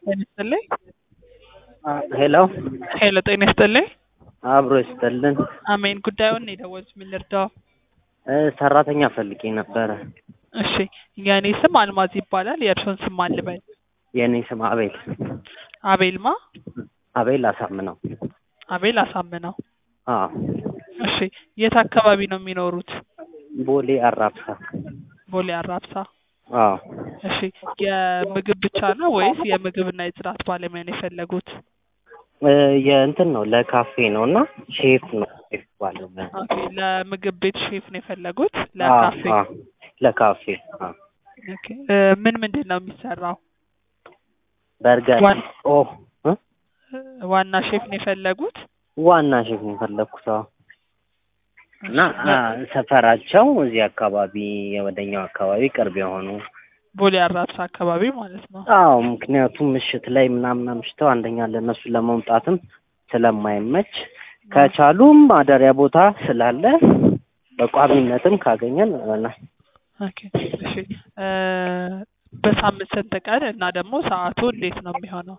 ጤና ይስጥልኝ። ሄሎ ሄሎ ጤና ይስጥልኝ። አብሮ ይስጥልን። አሜን። ጉዳዩን ነው የደወሉት። ምን ልርዳው? እ ሰራተኛ ፈልጌ ነበረ። እሺ የእኔ ስም አልማዝ ይባላል። የእርሶን ስም ማን ልበል? የእኔ ስም አቤል አቤልማ አቤል አሳምነው። አቤል አሳምነው። አዎ እሺ የት አካባቢ ነው የሚኖሩት? ቦሌ አራብሳ። ቦሌ አራብሳ። አዎ እሺ የምግብ ብቻ ነው ወይስ የምግብና የጽዳት ባለሙያ ነው የፈለጉት? እ የእንትን ነው ለካፌ ነው እና ሼፍ ነው ሼፍ ባለሙያ። ኦኬ ለምግብ ቤት ሼፍ ነው የፈለጉት? አዎ፣ ለካፌ አዎ፣ ለካፌ አዎ። ኦኬ እ ምን ምንድን ነው የሚሰራው? በርገር ዋን- ኦ እ? እ ዋና ሼፍ ነው የፈለጉት? ዋና ሼፍ ነው የፈለኩት። አዎ እና አ፣ ሰፈራቸው እዚህ አካባቢ ወደኛው አካባቢ ቅርብ የሆኑ ቦሌ አራብሳ አካባቢ ማለት ነው። አዎ ምክንያቱም ምሽት ላይ ምናምን አምሽተው አንደኛ ለእነሱ ለመምጣትም ስለማይመች ከቻሉም ማደሪያ ቦታ ስላለ በቋሚነትም ካገኘን ሆነ ኦኬ እሺ እ በሳምንት ስንት ቀን እና ደግሞ ሰዓቱ እንዴት ነው የሚሆነው?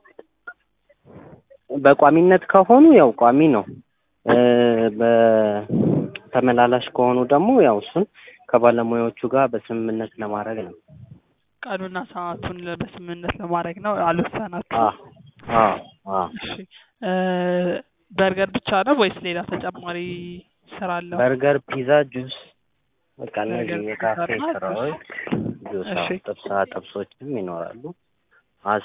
በቋሚነት ከሆኑ ያው ቋሚ ነው። እ በተመላላሽ ከሆኑ ደግሞ ያው እሱን ከባለሙያዎቹ ጋር በስምምነት ለማድረግ ነው። ቀኑና ሰዓቱን ለ- በስምምነት ለማድረግ ነው አልወሰናችሁ? አ አ አ እሺ እ በርገር ብቻ ነው ወይስ ሌላ ተጨማሪ ስራ አለው? በርገር፣ ፒዛ፣ ጁስ በቃ እነዚህ በርገር፣ የካፌ ፒዛ እና ስራዎች ጁስ፣ እሺ። አዎ፣ ጥብሳ ጥብሶችም ይኖራሉ። አሳ፣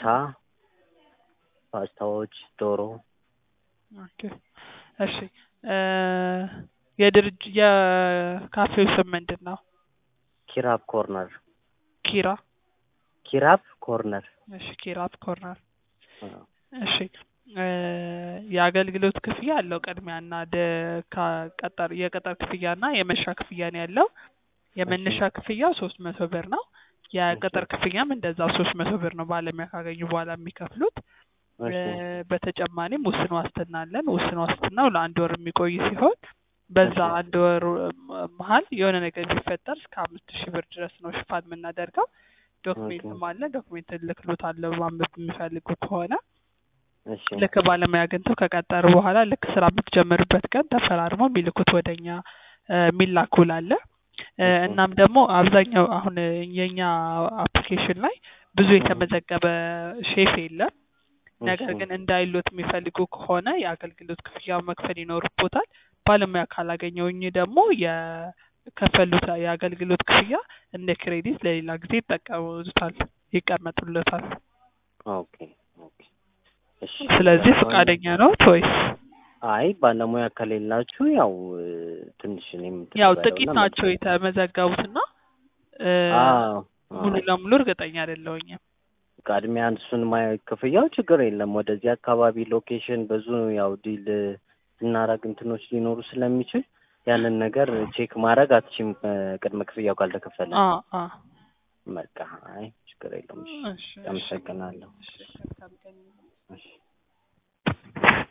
ፓስታዎች፣ ዶሮ ኦኬ እሺ እ የድርጅ የካፌው ስም ምንድን ነው? ኪራፕ ኮርነር ኪራ ኪራፕ ኮርነር እሺ ኪራፕ ኮርነር አዎ። እሺ እ የአገልግሎት ክፍያ አለው ቅድሚያና ደ ከቀጠር የቅጥር ክፍያና የመነሻ ክፍያ ነው ያለው። የመነሻ ክፍያው ሶስት መቶ ብር ነው። የቅጥር ክፍያም እንደዛው ሶስት መቶ ብር ነው ባለሙያ ካገኙ በኋላ የሚከፍሉት። እ እሺ በተጨማሪም ውስን ዋስትና አለን። ውስን ዋስትናው ለአንድ ወር የሚቆይ ሲሆን በዛ እሺ። አንድ ወር መሀል የሆነ ነገር ቢፈጠር እስከ አምስት ሺህ ብር ድረስ ነው ሽፋን የምናደርገው። ዶክሜንትም አለ። ዶክሜንት ልክሎታለሁ ማንበብ የሚፈልጉ ከሆነ እሺ ልክ ባለሙያ አግኝተው ከቀጠሩ በኋላ ልክ ስራ የምትጀምርበት ቀን ተፈራርመው የሚልኩት ወደኛ እ የሚላክ ውል አለ። እ እሺ። እናም ደግሞ አብዛኛው አሁን የኛ አፕሊኬሽን ላይ ብዙ የተመዘገበ ሼፍ የለም። ነገር እሺ። ግን እንዳይሎት የሚፈልጉ ከሆነ የአገልግሎት ክፍያው መክፈል ይኖርቦታል። ባለሙያ ካላገኘውኝ ደግሞ የከፈሉት የአገልግሎት ክፍያ እንደ ክሬዲት ለሌላ ጊዜ ይጠቀሙታል፣ ይቀመጡለታል። ኦኬ ኦኬ እሺ። ስለዚህ አሁን- ፈቃደኛ ነዎት ወይስ? አይ ባለሙያ ከሌላችሁ ያው እ፣ ትንሽ እኔም እንትን ያው ልበለውና ጥቂት ናቸው የተመዘገቡትና እ አዎ ሙሉ አዎ። ለሙሉ እርግጠኛ አይደለሁኝም። ቅድሚያ እሱን ማየ ክፍያው ችግር የለም። ወደዚህ አካባቢ ሎኬሽን ብዙ ያው ዲል ስናረግ እንትኖች ሊኖሩ ስለሚችል ያንን ነገር ቼክ ማድረግ አትችም ቅድመ ክፍያው ካልተከፈለ። አ አ በቃ አይ ችግር የለውም። እሺ እሺ እሺ አመሰግናለሁ። እሺ መልካም ቀን። እሺ